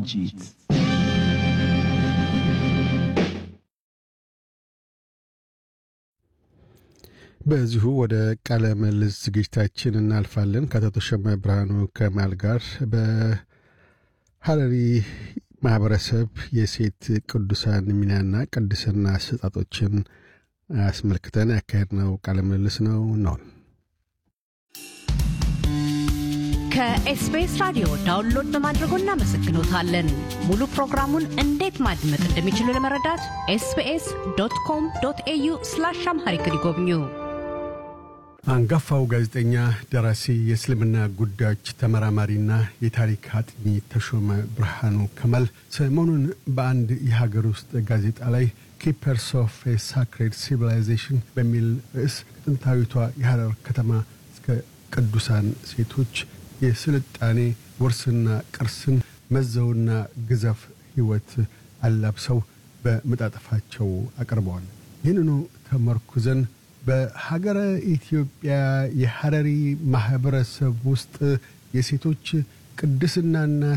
ዝግጅት በዚሁ ወደ ቃለ ምልልስ ዝግጅታችን እናልፋለን። ከአቶ ተሾመ ብርሃኑ ከማል ጋር በሀረሪ ማህበረሰብ የሴት ቅዱሳን ሚናና ቅድስና አሰጣጦችን አስመልክተን ያካሄድነው ቃለ ምልልስ ነው ነው ከኤስቢኤስ ራዲዮ ዳውንሎድ በማድረጎ እናመሰግኖታለን። ሙሉ ፕሮግራሙን እንዴት ማድመጥ እንደሚችሉ ለመረዳት ኤስቢኤስ ዶት ኮም ዶት ኤዩ ስላሽ አምሃሪክ ይጎብኙ። አንጋፋው ጋዜጠኛ፣ ደራሲ፣ የእስልምና ጉዳዮች ተመራማሪና የታሪክ አጥኚ ተሾመ ብርሃኑ ከማል ሰሞኑን በአንድ የሀገር ውስጥ ጋዜጣ ላይ ኪፐርስ ኦፍ ሳክሬድ ሲቪላይዜሽን በሚል ርዕስ ከጥንታዊቷ የሐረር ከተማ እስከ ቅዱሳን ሴቶች የስልጣኔ ውርስና ቅርስን መዘውና ግዘፍ ሕይወት አላብሰው በመጣጠፋቸው አቅርበዋል። ይህንኑ ተመርኩዘን በሀገረ ኢትዮጵያ የሐረሪ ማኅበረሰብ ውስጥ የሴቶች ቅድስናና